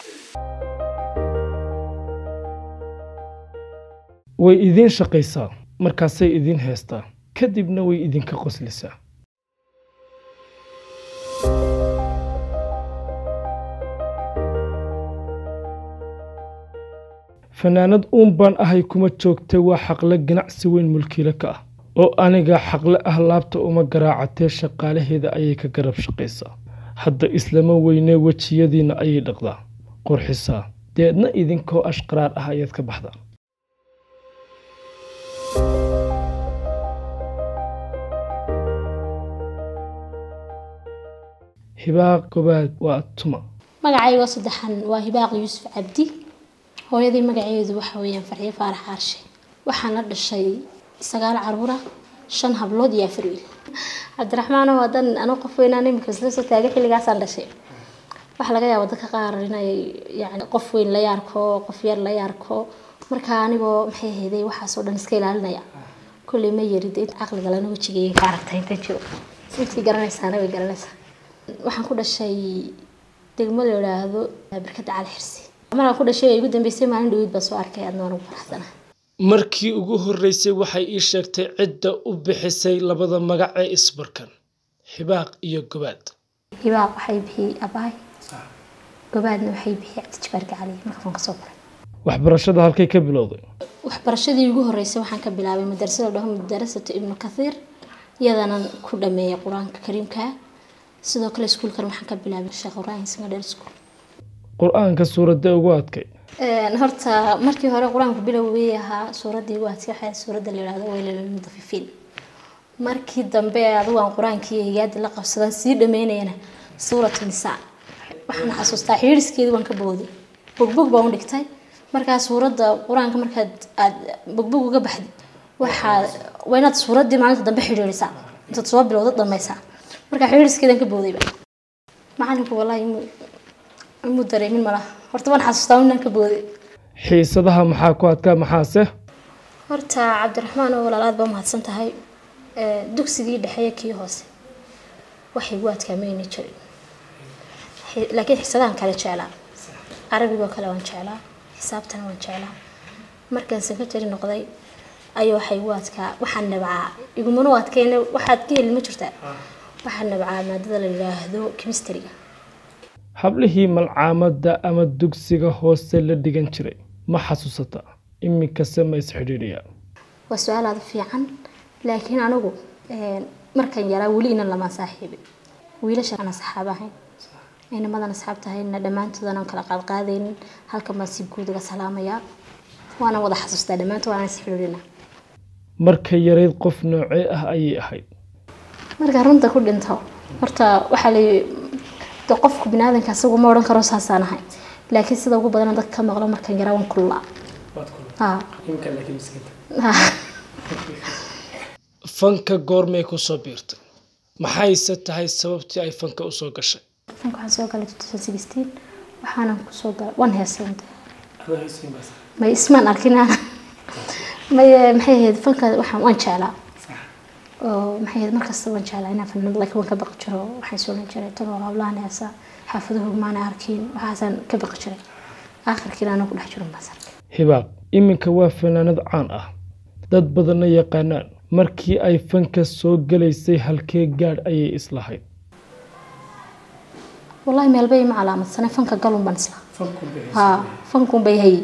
way idiin shaqaysaa markaasay idiin heestaa kadibna way idinka qoslisaa fanaanad uun baan ahay kuma joogtay waa xaqle ganacsi weyn mulkiile ka ah oo aniga xaqle ah laabta uma garaacatee shaqaalaheeda ayay ka garab shaqaysaa hadda islama weynee wejiyadiinna ayay dhaqdaa qurxisaa deedna idinkoo ashqaraar ah ayaad ka baxdaa hibaaq gobaad waa tuma magacayga saddexan waa hibaaq yuusuf cabdi hooyadii magaceedu waxa weeyaan farxiyo faarax aarshe waxaan la dhashay sagaal caruura shan hablood iyo afar wiil cabdiraxmaan oo hadan anuu qof weynaan imika isla soo taagay xilligaasaan dhashay waxaa laga yaaba dadka qaar inay yani qof weyn la yaarko qof yar la yaarko marka anigoo maxay ahayday waxaasoo dhan iska ilaalinaya kulley ma yarid in caqliga lana wejigayga ka aragtay inta jiro intii garanaysaana way garanaysaa waxaan ku dhashay degmo la yidhaahdo barkada cali xirsi markaan ku dhashay ay igu dambeysay maalin dhaweyd baa soo arkay aadna waan ugu faraxsanahay markii ugu horreysay waxay ii sheegtay cidda u bixisay labada magac ee isbarkan hibaaq iyo gobaad hibaaq waxay bixiyey abaay gobaadna waxay bixiyey cabdijabaar gacali marka waan kasoo baray waxbarashada halkay ka bilowday waxbarashadii ugu horreysay waxaan ka bilaabay madarasada dhaho madarasatu ibnu kathiir iyadanan ku dhameeyay qur-aanka kariimka sidoo kale iskuulkan waxaan ka bilaabay sheekh ibraahim singadheer school qur-aanka suuradda ugu adkay horta markii hore qur-aanku bilowgii ahaa suuradii ugu adkay waxay suuradda la yidhahdo waylalmudafifiin markii dambe adigu aan qur-aankii higaadi la qabsadan sii dhameynayana suuratu nisaa waxaan xasuustaa xiiriskeedii waan ka booday bogbog baan u dhigtay markaa suuradda qur-aanka markaad aad bogbog uga baxdi waxaa waa inaad suuraddii maalinta dambe xidhiirisaa intaad soo bilowda dhamaysaa markaa xiiriskeedan ka boodayba macalinku wallaahi mu dareemin malaha horta waan xasuustaa inaan ka booday xiisadaha maxaa ku adkaa maxaase horta cabdiraxmaan oo walaalaad baa mahadsan tahay dugsigii dhexeeye kii hoose waxay gu adkaamayni jirin laakiin xiisadahan kale jeclaa carabigoo kale waan jeclaa xisaabtana waan jeclaa markaan secretary noqday ayaa waxay gu adkaa waxaan nabcaa igumana u adkayna waxaad ka heli ma jirtaa waxaan nabcaa maadada la yidhaahdo chemistryga hablihii malcaamadda ama dugsiga hoose la dhigan jiray ma xasuusata iminkase ma isxidhiidhiyaa waa su-aal aada u fiican laakiin anigu markan yaraa weli inan lamaan saaxiibin wiilasha aan asxaab ahayn inamadan asxaab tahayna dhammaantood aan kala qaadqaadaynin halkan baan si guud uga salaamayaa waana wada xasuustaa dhammaantood waana isxidhiidhina marka yarayd qof noocee ah ayay ahayd markaa runta ku dhinto horta waxaa la de qofku biniaadanka asagu ma odhan karo saasaan ahay laakiin sida ugu badan dadka ka maqlo markan yaraa waan kululaa fanka goormay ku soo biirtay maxayse tahay sababtii ay fanka usoo gashay fanka waxaan soo galay two sixteen waxaanan kusoo galay waan heesay may ismaan arkin may maxay ahayd fanka waxaan waan jeclaa oo maxay ahayd markasta waan jeclaa inaan fanad laakiin waan ka baqi jiro waxaan soolan jiray tan oo hablahan heesa xaafaduhu maana arkin waxaasaan ka baqi jiray aakhirkiina anaa ku dhex jiro baas arkay hibaaq iminka waa fanaanad caan ah dad badanna yaqaanaan markii ay fanka soo galaysay halkee gaadh ayay islahayd wallahi meelbay ma calaamadsanay fanka galun baan isla haa fankun bay hayay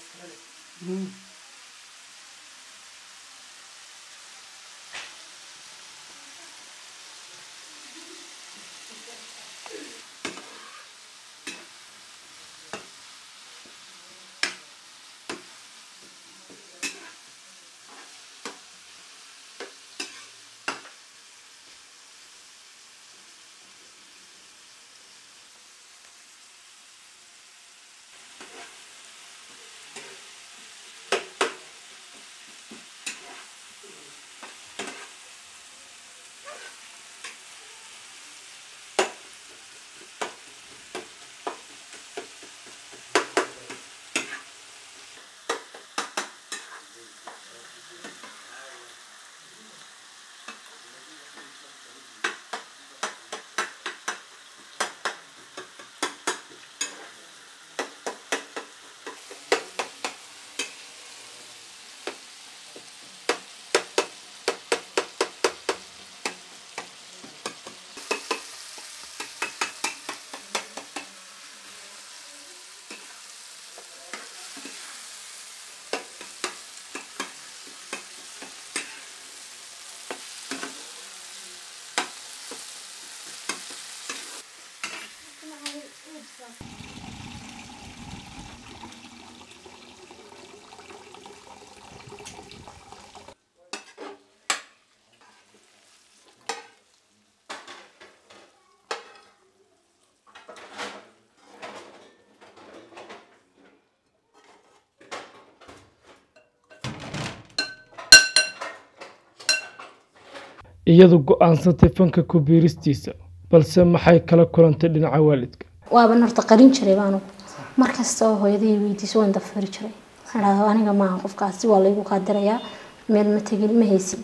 iyadu go-aansatay fanka ku biiristiisa balse maxay kala kulantay dhinaca waalidka waaban horta qarin jiray baanu mar kasta oo hooyaday weydiiso waan dafari jiray waxaan dhahdaa aniga maaha qofkaasi waa laygu qaadirayaa meel ma tegin ma haysin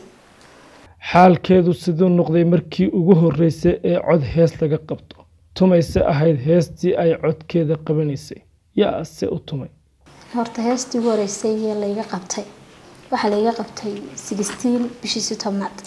xaalkeedu siduu noqday markii ugu horreysay ee cod hees laga qabto tumayse ahayd heestii ay codkeeda qabanaysay yaa se u tumay horta heestii ugu horeysay ee layga qabtay waxaa layga qabtay sixteen bishiisi tobnaad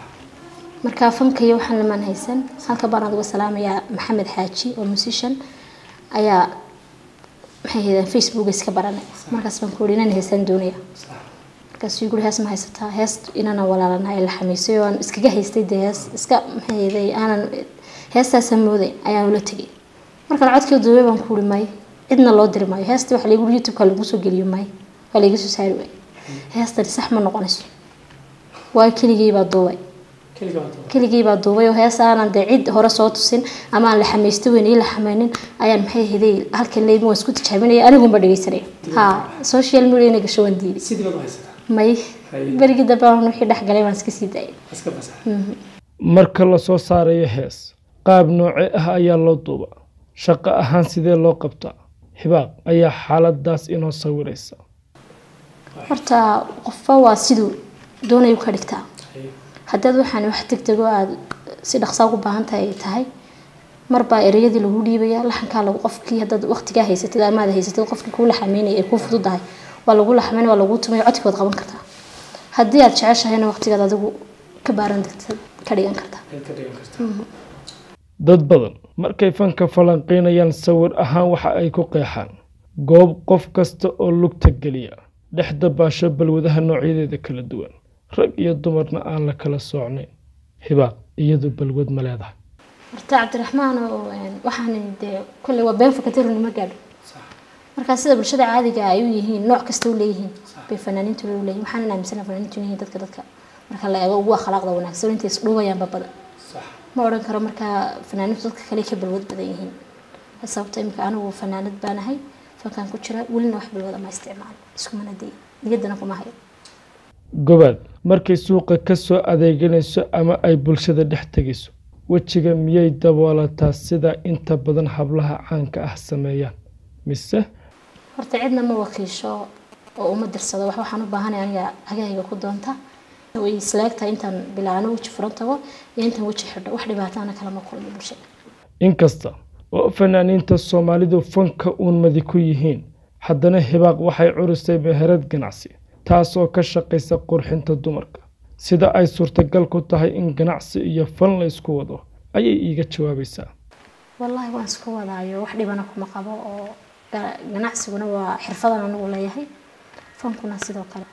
markaa fankayo waxaan lamaan haysan halka baan adiga salaamayaa maxamed xaaji oo musician ayaa maxay haydeen facebook iska baranay markaas baan ku yidhi inaan heesaan doonaya markaasuu igu hees ma haysataa hees inana walaalana ay la xamiisay oo aan iskaga haystay dee hees iska maxay hayday aanan heestaasaan mooday ayaan ula tegay markaan codkii duubay baan ku yidhi may cidna loo diri maayo heestii waxa laygu youtube-ka lagu soo geliyo may waa layga soo saari waay heestani sax ma noqonayso waayo keligii baa duubay keligii baa duubay oo hees aanan dee cid hore soo tusin ama aan la xamaysto weyn ii la xamaynin ayaan maxay hiday halkan leybin waan isku tijaabinaya anigunba dhegeysanaya ha social media ina gasho waan diiday may berigii dambe aan wixii dhex galay waan iska sii daayay marka lasoo saarayo hees qaab noocee ah ayaa loo duuba shaqo ahaan sidee loo qabtaa hibaaq ayaa xaaladaas inoo sawiraysa horta qofba waa siduu doonayu ka dhigtaa haddaad waxaan wax degdego aada si dhaqsaa ugu baahan tahay ay tahay marbaa ereyadii lagu dhiibaya laxankaa lagu qofkii haddaad waqtigaa haysatid amaad haysatid qofkii kuu laxameynaya ay kuu fududahay waa lagu laxameyn waa lagu tumay codkii waad qaban kartaa haddii aad jeceshahayna waqtigaad adigu ka baaran degtad ka dhigan kartaa dad badan markay fanka falanqeynayaan sawir ahaan waxa ay ku qeexaan goob qof kasta oo lugta geliya dhexda baasho balwadaha noocyadeeda kala duwan rag iyo dumarna aan la kala soocnayn hibaaq iyadu balwad ma leedahay horta cabdiraxmaan oo waxaan dee kolley waa been fakatiruni ma gaadho markaa sida bulshada caadiga ay u yihiin nooc kasta u leeyihiin bay fanaaniintu u leeyihin waxaan aaminsana fanaaniintu yihiin dadka dadka marka la eego ugu akhlaaqda wanaagsan intay isdhuubayaanba badan ma odhan karo markaa fanaaniintu dadka kale ka balwad badan yihiin sababta imika anigu fanaanad baan ahay fankaan ku jira welina wax balwada ma isticmaalo iskumana day niyaddana kuma hayo gobaad markay suuqa ka soo adeeganayso ama ay bulshada dhex tegayso wejiga miyay daboolataa sida inta badan hablaha caanka ah sameeyaan mise horta cidna ma wakiisho oo uma dirsado wax waxaan u baahanay aniga hagahayga ku doonta way isleegtahay intaan bilaano weji furan tago iyo intaan weji xidho wax dhibaataana kalama kulmo bulshada inkasta oo fanaaniinta soomaalidu fanka uun madi ku yihiin haddana hibaaq waxay curisay meherad ganacsi taasoo ka shaqaysa qurxinta dumarka sida ay suurtagal ku tahay in ganacsi iyo fan la isku wado ayay iiga jawaabaysaa wallaahi waan isku wadaayo wax dhibana kuma qabo oo ganacsiguna waa xirfadan anigu leeyahay fankuna sidoo kale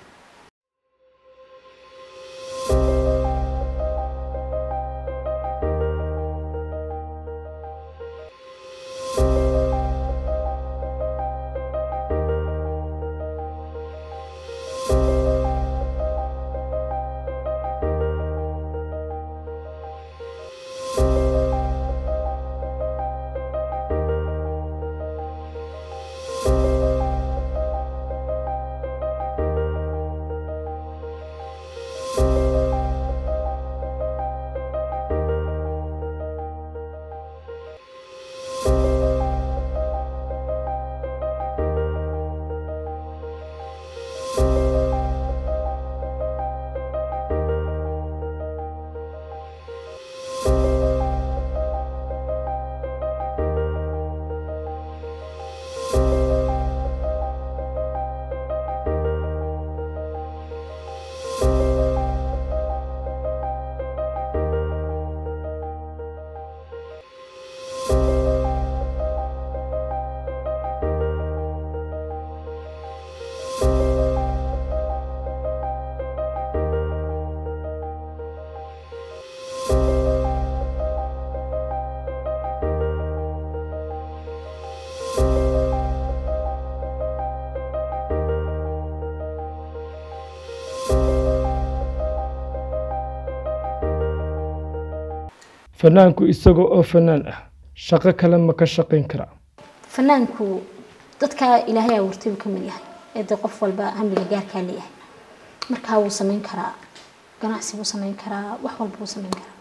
fanaanku isaga oo fanaan ah shaqo kale ma ka shaqayn karaa fanaanku dadka ilaahay abuurtay buu ka mid yahay ee dee qof walba hamiga gaarkaa leeyahay markaa wuu samayn karaa ganacsi buu samayn karaa wax walba wuu samayn karaa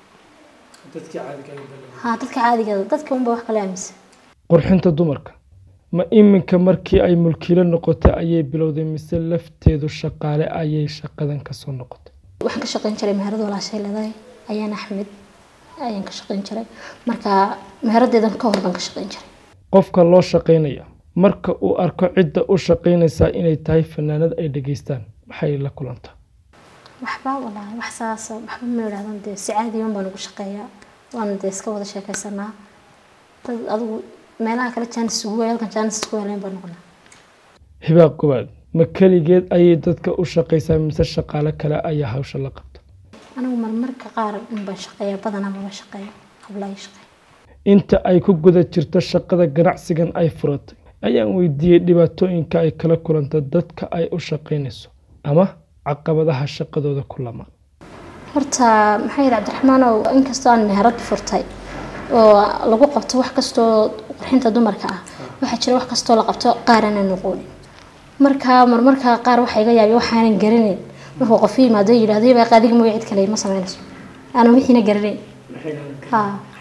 ha dadka caadiga dadka unba wax kala aaminsan qurxinta dumarka ma iminka markii ay mulkiilo noqotay ayay bilowday mise lafteedu shaqaale ayay shaqadan kasoo noqotay waxaan ka shaqayn jiray meherada walaashay leedahay ayaan axmed ayaan ka shaqayn jiray marka meheradeedan ka hor baan ka shaqayn jiray qofka loo shaqaynaya marka uu arko cidda u shaqaynaysaa inay tahay fanaanad ay dhegaystaan maxay la kulantaa waxba walaahi wax saas waxba ma idhahdan dee si caadiyan baan ugu shaqeeyaa waana dee iska wada sheekaysanaa dad adigu meelaha kale jaanis ugu way halkan jaanis isku helayn baan noqonaa hibaaq gobaad ma keligeed ayay dadka u shaqaysaa mise shaqaale kale ayaa hawsha la qabta anigu marmarka qaar unbaan shaqeeyaa badanaa maba shaqeeyo hablaayo shaqeeya inta ay ku guda jirto shaqada ganacsigan ay furatay ayaan weydiiyey dhibaatooyinka ay kala kulanta dadka ay u shaqaynayso ama caqabadaha shaqadooda ku lama horta maxaa yidhi cabdiraxmaanow inkastoo aan meherad furtay oo lagu qabto wax kastoo qurxinta dumarka ah waxaa jira wax kastoo la qabto qaar aanan noqonin marka marmarka qaar waxaa iga yaabiya waxaanan garanayn markuu qof yimaado yidhahdo yabaa qaadiga mooya cid kale ma samaynayso aanan wixiina garanayn ha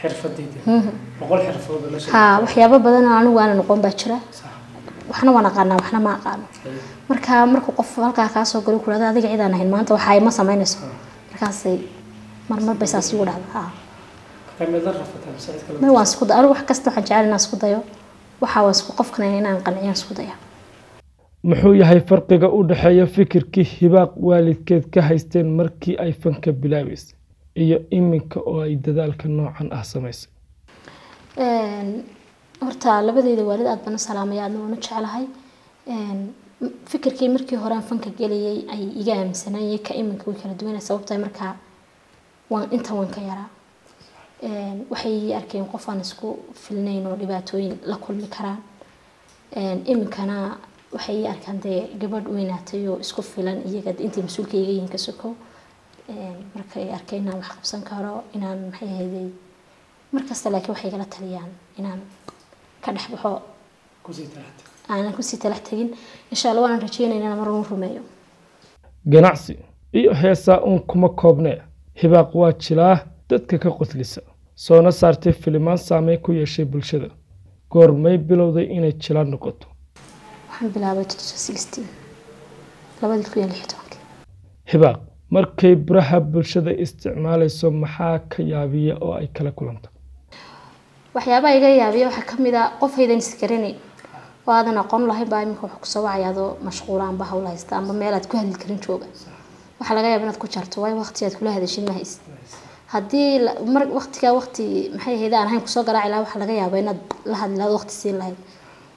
ha waxyaabo badan oo anigu aanan noqon baa jira waxna waan aqaanaa waxna ma aqaano marka markuu qof halkaa kaa soo galo kulada adiga cidaan ahayn maanta waxa ay ma samaynayso markaasay marmar bay saas igu dhacda ha may waan isku anigu wax kasta waxaan jecel inaan isku dayo waxa waan isku qofkan inaan qanciyaan isku daya muxuu yahay farqiga u dhexeeya fikirkii hibaaq waalidkeed ka haysteen markii ay fanka bilaabaysay iyo iminka oo ay dadaalka noocan ah samaysay horta labadeyda waalid aad bana salaamaya aadna waana jeclahay fikirkii markii hore aan fanka gelayay ay iga aaminsanayay ka iminka way kala duwanay sababta markaa waan inta waan ka yaraa waxay arkeen qof aan isku filnayn oo dhibaatooyin la kulmi karaan iminkana waxay ii arkaan dee gabadh weynaatay oo isku filan iyaga intay mas-uulka iga yihiin ka sokow markay arkeen inaan wax qabsan karo inaan maxay ahayday markasta laakiin waxay igala taliyaan inaan ka dhex baxo aanan kusii talax tegin insha allah waanan rajeynayna inaan mar un rumeeyo ganacsi iyo heesaa uun kuma koobnee hibaaq waa jilaa dadka ka qoslisa soona saartay filimaan saameyn ku yeeshay bulshada goormay bilowday inay jilaa noqoto waxaan bilaabay labadii kun iyo lix tobankii hibaaq markay baraha bulshada isticmaalayso maxaa ka yaabiya oo ay kala kulanta waxyaabaha iga yaabiya waxaa ka mid a qof haydan isgaranayn oo aadan aqoon lahayn baa iminka wax kusoo wacaya adoo mashquula amba hawl haysta amba meel aad ku hadli karin jooga waxaa laga yaaba inaad ku jarto waayo waqti aad kula hadashin ma haysid haddii mar waqtigaa waqti maxay ahayd aan ahayn kusoo garaaci lahaa waxaa laga yaabaa inaad la hadli lahayd waqti siin lahayd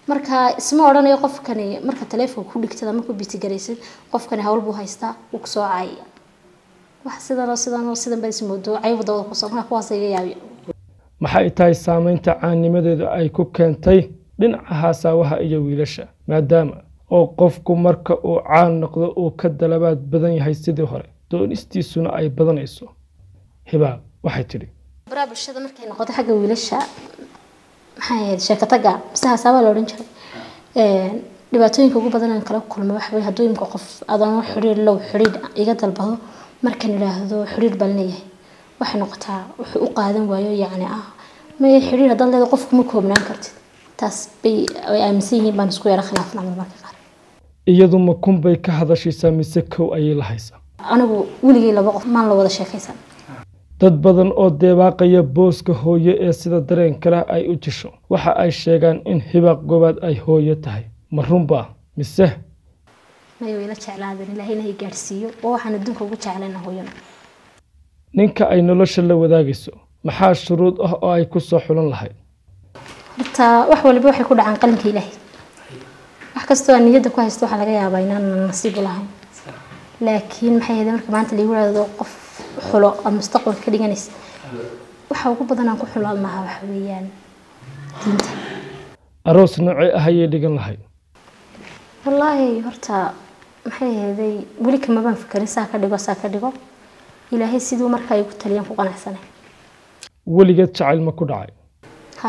marka isma odhanayo qofkani marka taleefonka ku dhigtada marku bitigaraysid qofkani hawl buu haystaa wuu kusoo caayaya wax sidanoo sidanoo sidan baad ismoodo caybu dabada kusoo marka kuwaas iga yaabiya maxay tahay saameynta caanimadeedu ay ku keentay dhinaca haasaawaha iyo wiilasha maadaama oo qofku marka uu caan noqdo uu ka dalabaad badan yahay sidii hore doonistiisuna ay badanayso hibaab waxay tidhi baraha bulshada markay noqoto xagga wiilasha maxay ahayd sheekataga mise haasaabaa la odhan jiray dhibaatooyinka ugu badan aan kala kulmo waxa weye hadduu imka qof adoon xidhiir low xidhiir iga dalbado markan idhaahdo xidhiir baan leeyahay waxay noqotaa wuxuu u qaadan waayo yacni ah may xidhiir haddaad leedahay qofku ma koobnaan kartid taas bay ay aaminsan yihiin baan isku yara khilaafna marmarka qaar iyadu ma kunbay ka hadashaysaa mise kow ayay lahaysaa anigu weligay laba qof maan la wada sheekaysan dad badan oo deebaaqaya booska hooye ee sida dareen kale ay u jisho waxa ay sheegaan in hibaaq gobaad ay hooyo tahay ma runbaa mise may wayla jeclaadeen ilaahayna hay gaadhsiiyo oo waxaan adduunka ugu jeclayna hooyana ninka ay nolosha la wadaagayso maxaa shuruud ah oo ay ku soo xulan lahayd horta wax waliba waxay ku dhacaan qalinka ilaahay wax kastoo aan niyadda ku haysto waxaa laga yaabaa inaan nasiib u lahayn laakiin maxay ahayd marka maanta lagu yidhaahdo qof xulo ama mustaqbalka ka dhiganaysa waxa ugu badan aan ku xulaan lahaa waxa weeyaan diinta aroos noocee ah ayay dhigan lahayd wallaahi horta maxay ahaydey weli kamabaan fikerin saa ka dhigo saa ka dhigo ilaahay siduu marka ay ku taliyaan ku qanacsanay weligeed jacayl ma ku dhacay ha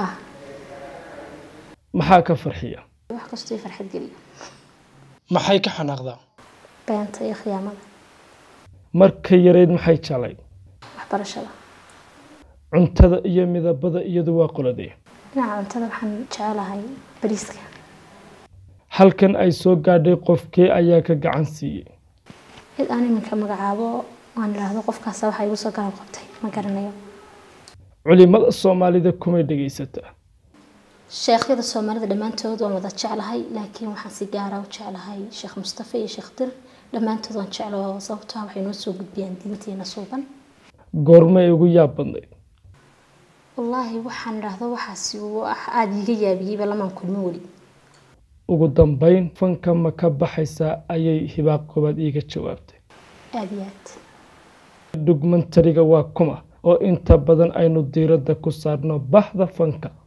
maxaa ka farxiya wax kastoo farxad geliyo maxay ka xanaaqdaa beenta iyo khiyaamada markay yareyd maxay jeclayd waxbarashada cuntada iyo midabada iyadu waa qoladee dhinaca cuntada waxaan jecelahay bariiska halkan ay soo gaadhay qofkee ayaa ka gacan siiyey cid aan iminka magacaabo aan idhaahdo qofkaasa waxa igu soo garab qabtay ma garanayo culimada soomaalida kumay dhegaysataa sheekhyada soomaalida dhammaantood waan wada jeclahay laakiin waxaan si gaara u jeclahay sheekh mustafa iyo sheekh dir dhammaantood waan jeclaho sababtoo ah waxay noo soo gudbiyaan diinteena suuban goormay ugu yaab badnayd wallaahi waxaan idhaahdo waxaasi wax aada iiga yaabiyeyba lamaan kulmin weli ugu dambayn fanka ma ka baxaysaa ayay hibaaq koobaad iiga jawaabtay aada iyo aad dhugmantariga waa kuma oo inta badan aynu diiradda ku saarno bahda fanka